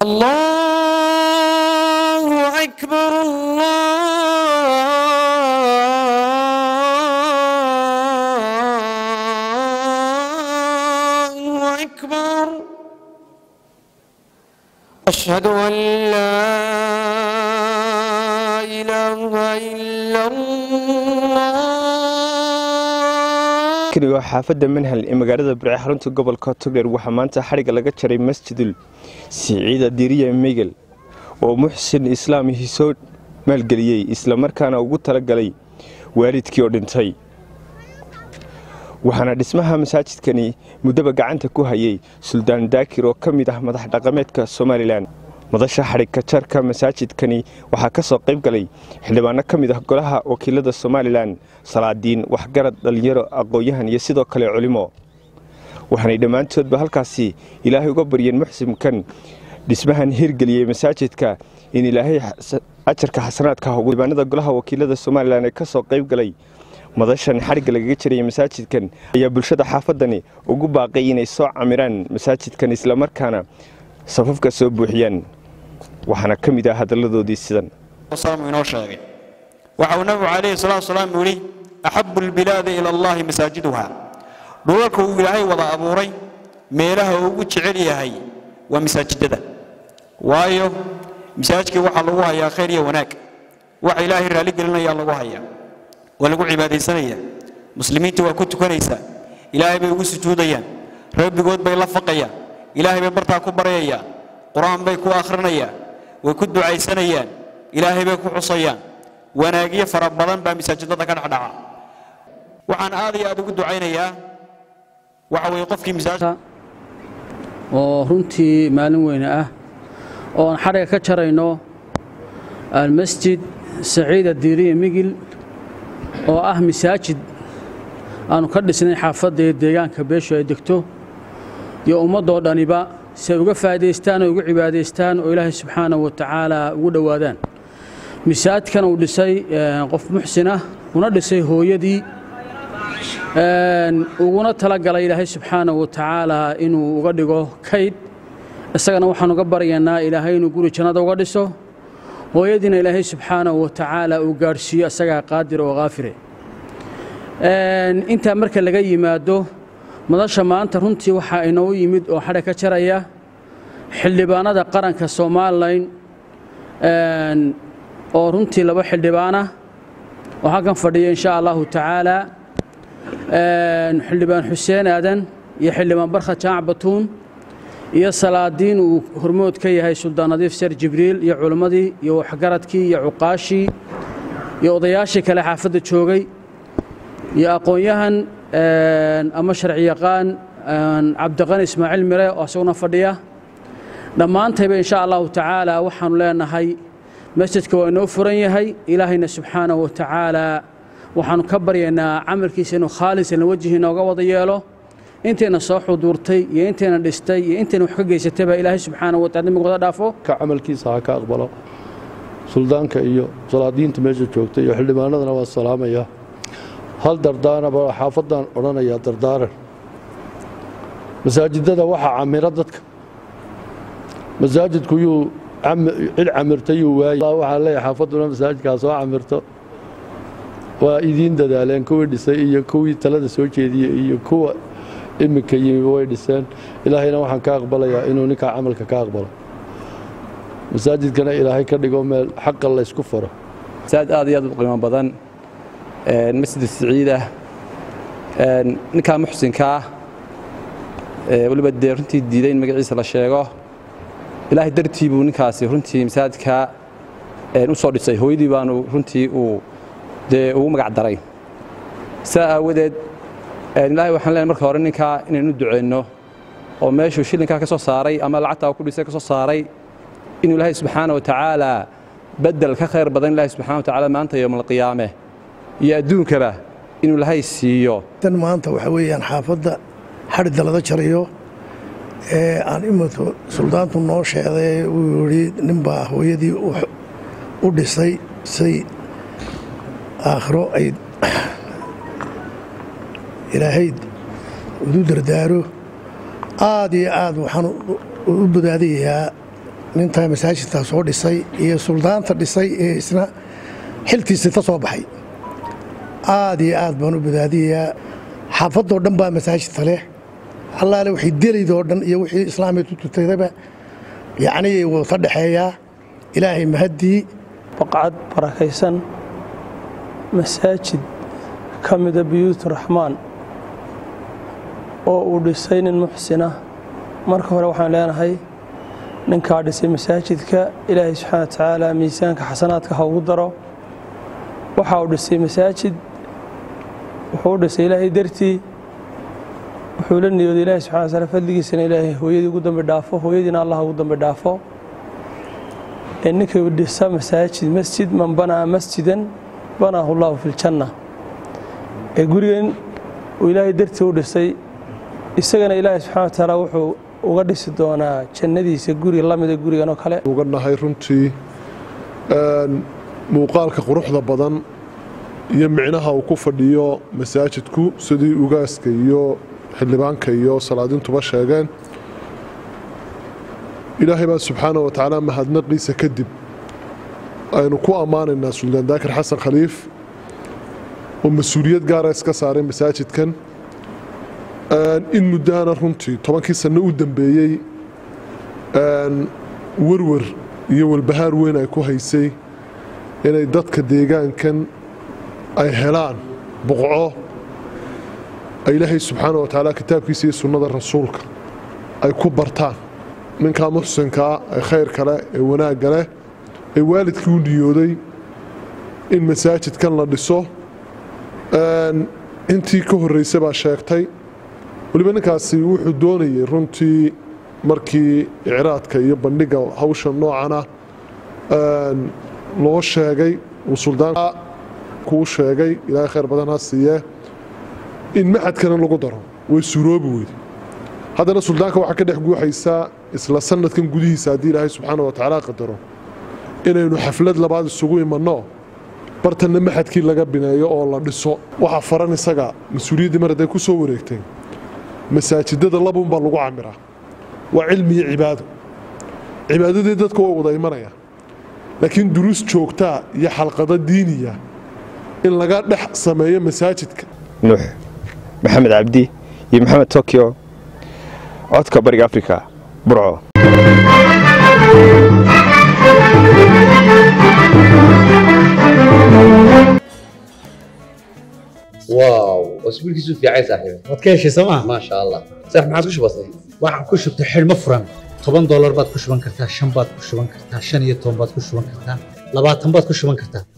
الله أكبر الله أكبر أشهد أن لا إله إلا الله kani waa xaafadda manhal ee magaalada burce xarunta gobolka togdheer waxaa maanta xadhigga laga jaray masjidul siciida diriya migel oo muxsin islaamihi soo maalgeliyey islamarkaana ugu talagalay waalidkii oo dhintay waxaana dhismaha masaajidkani muddaba gacanta ku hayay suldaan daakir oo ka mid ah madax dhaqameedka somalilan madasha xadhigka jarka masaajidkani waxaa ka soo qayb galay xildhibaano ka mid ah golaha wakiilada somalilan salaadiin waxgarad dhallinyaro aqoon-yahan iyo sidoo kale culimo waxaanay dhammaantoodba halkaasi ilaahay uga baryeen muxsimkan dhismahan hirgeliyey masaajidka in ilaahay ajarka xasanaadka xildhibaanada golaha wakiilada somalilan ee ka soo qayb galay madashan xadhigga lagaga jarayay masaajidkan ayaa bulshada xaafadani ugu baaqay inay soo camiraan masaajidkan islamarkaana safafka soo buuxiyaan waxaana ka mid ah hadalladoodii sidan saamu inoo sheegay waxa uu nabigu calayhi salaatu wasalaam yidhi axabu albilaadi ila allahi masaajiduha dhulalka uu ilaahay wada abuuray meelaha uu ugu jecel yahay waa masaajidada waayo masaajidkii waxaa lagu hayaa khayr iyo wanaag waxa ilaahay raalli gelinayaa lagu hayaa waa lagu cibaadaysanaya muslimiinta waa ku tukanaysaa ilaahay bay ugu sujuudayaan rabbigood bay la faqayaan ilaahay bay bartaa ku baryayaan qur-aan bay ku akhrinayaan way ku ducaysanayaan ilaahay bay ku xusayaan wanaagyo fara badan baa masaajidada ka dhexdhaca waxaan aad iyo aad ugu ducaynayaa waxa weeye qofkii masaajid oo runtii maalin weyne ah oo aan xadhiga ka jarayno almasjid saciida diiriya migil oo ah masaajid aanu ka dhisnay xaafadda ee deegaanka beeshu ay degto iyo ummaddoo dhaniba si ay uga faa'idaystaan oo ugu cibaadaystaan oo ilaahay subxaanahu wa tacaala ugu dhowaadaan masaajidkan uu dhisay qof muxsin ah una dhisay hooyadii uguna talagalay ilaahay subxaanahu wa tacaala inuu uga dhigo kayd isagana waxaan uga baryaynaa ilaahay inuu guri jannada uga dhiso hooyadiina ilaahay subxaanahu wa tacaala uu gaadhsiiyo isagaa qaadir oo kaafire intaa marka laga yimaado madasha maanta runtii waxaa inoo yimid oo xadha ka jaraya xildhibaanada qaranka somalilan oo runtii laba xildhibaana oo halkan fadhiya insha allahu tacaala xildhibaan xuseen aadan iyo xildhibaan barkha jaamac batuun iyo salaadiin uu hormood ka yahay suldaan nadiif ser jibriil iyo culimmadii iyo waxgaradkii iyo cuqaashii iyo odayaashii kale xaafadda joogay iyo aqoon-yahan ama sharci yaqaan cabdiqani ismaaciil mire oo isaguna fadhiya dhammaantayba insha allahu tacaala waxaanu leenahay masjidka waa inoo furan yahay ilaahayna subxaanahu wa tacaala waxaanu ka baryaynaa camalkiisa inuu khaalisan wejhi inooga wada yeelo intayna soo xuduurtay iyo intayna dhistay iyo intayna wax ka geysatayba ilaahay subxaanahu wa taala dembigooda dhaafo ka camalkiisa ha ka aqbalo suldaanka iyo salaadiinta meesha joogta iyo xildhibaanadana waa salaamaya hal dardaanaba xaafaddaan odhanayaa dardaaran masaajidada waxaa camira dadka masaajidku yuu cid camirta yuu waayey waxaa leeyahay xaafadduna masaajidkaa soo camirto waa idiin dadaaleen kuwii dhisay iyo kuwii talada soo jeediyey iyo kuwa iminka yimi way dhiseen ilaahayna waxaan ka aqbalayaa inuu ninkaa camalka ka aqbalo masaajidkana ilaahay ka dhigo meel xaqa laysku faro masaajid aad iyo aad u qiimo badan masjid siciida ninkaa muxsinkaa weliba dee runtii diiday in magaciisa la sheego ilaahay dartii buu ninkaasi runtii masaajidka u soo dhisay hooyadii baanu runtii uu dee ugu magac daray saa aawadeed ilaahay waxaan leenahay marka hore ninkaa inaynu duceyno oo meeshuu shillinkaa ka soo saaray ama lacagtaa ku dhisay ka soo saaray inuu ilaahay subxaana wa tacaala bedel ka khayr badan ilaahay subxana wa tacaala maanta yowmalqiyaame iyo adduunkaba inuu ilaahay siiyo tan maanta waxa weeyaan xaafadda xadhidda laga jarayo ee aan imika suldaantu noo sheeday uu yidhi ninbaa hooyadii u dhisay say aakhiro ay ilaahay udu dardaaro aad iyo aad waxaan u bodaadayayaa nintaa masaajidkaa soo dhisay iyo suldaanta dhisay ee isna xiltiisa ka soo baxay aad iyo aad baan u badaadiyayaa xaafadoo dhan baa masaajidka leh allaale wixii delaydoo dhan iyo wixii islaamay tututadaba yacnii wuu ka dhexeeyaa ilaahay mahaddii baqcad barakaysan masaajid ka mida biyuut raxmaan oo uu dhisay nin muxsina marka hore waxaan leenahay ninkaa dhisay masaajidka ilaahay subxaana wa tacaala miisaanka xasanaadka ha ugu daro waxa uu dhisay masaajid wuxuu u dhisay ilaahay dartii wuxuu la niyooday ilaahay subxana wa taala fadligiisana ilaahay hooyadii ugu dambi dhaafo hooyadiina allah ugu dambi dhaafo ee ninkii dhisa masaajid masjid man banaa masjidan banaahu llahu fi ljanna ee gurigan uu ilaahay dartii u dhisay isagana ilaahay subxana wa tacaala wuxuu uga dhisi doonaa jannadiisa guri la mida gurigan oo kale uga nahay runtii muuqaalka quruxda badan iyo micnaha uu ku fadhiyo masaajidku sidii ugaaska iyo xildhibaanka iyo salaadintuba sheegeen ilaahay baa subxaana wa tacaala mahadnaqiisa kadib aynu ku ammaanaynaa suldaan daakir xasan khaliif oo mas-uuliyad gaara iska saaray masaajidkan in muddahana runtii tobankii sanno u dambeeyey werwer iyo walbahaar weyn ay ku haysay inay dadka deegaankan ay helaan buqco ay ilaahay subxaana wa tacaala kitaabkiisa iyo sunnada rasuulka ay ku bartaan ninkaa muxsinkaa ee khayrka leh ee wanaagga leh ee waalidkii u niyooday in masaajidkan la dhiso intii ka horraysa baa sheegtay weliba ninkaasi wuxuu doonayay runtii markii icraadka iyo bandhigga hawsha noocana loo sheegay uu suldaanka kuu sheegay ilaahay khayr badan ha siiyee in maxadkana lagu daro way suroobi weyde haddana suldaanka waxaa ka dhex guuxaysaa isla sanadkan gudihiisa haddii ilaahay subxaana wa tacaala qadaro inaynu xaflad labaad isugu imanno bartanna maxadkii laga bineeyo oo la dhiso waxaa faran isaga mas-uuliyaddii mar hadday ku soo wareegtay masaajidada labuunbaa lagu camiraa waa cilmi iyo cibaado cibaadadii dadka way wada imanayaan laakiin duruus joogtaa iyo xalqado diiniya in laga dhex sameeyo masaajidka nuux maxamed cabdi iyo maxamed tokyo codka bariga afrika burco واو اسبوع كيسو في عايز صاحبي waad ka heshay sooma ما شاء الله صح ما عادش بسيط waxaan ku shubtay xidhmo furan toban doolar baad ku shuban kartaa shan baad ku shuban kartaa shan iyo toban baad ku shuban kartaa labaatan baad ku shuban kartaa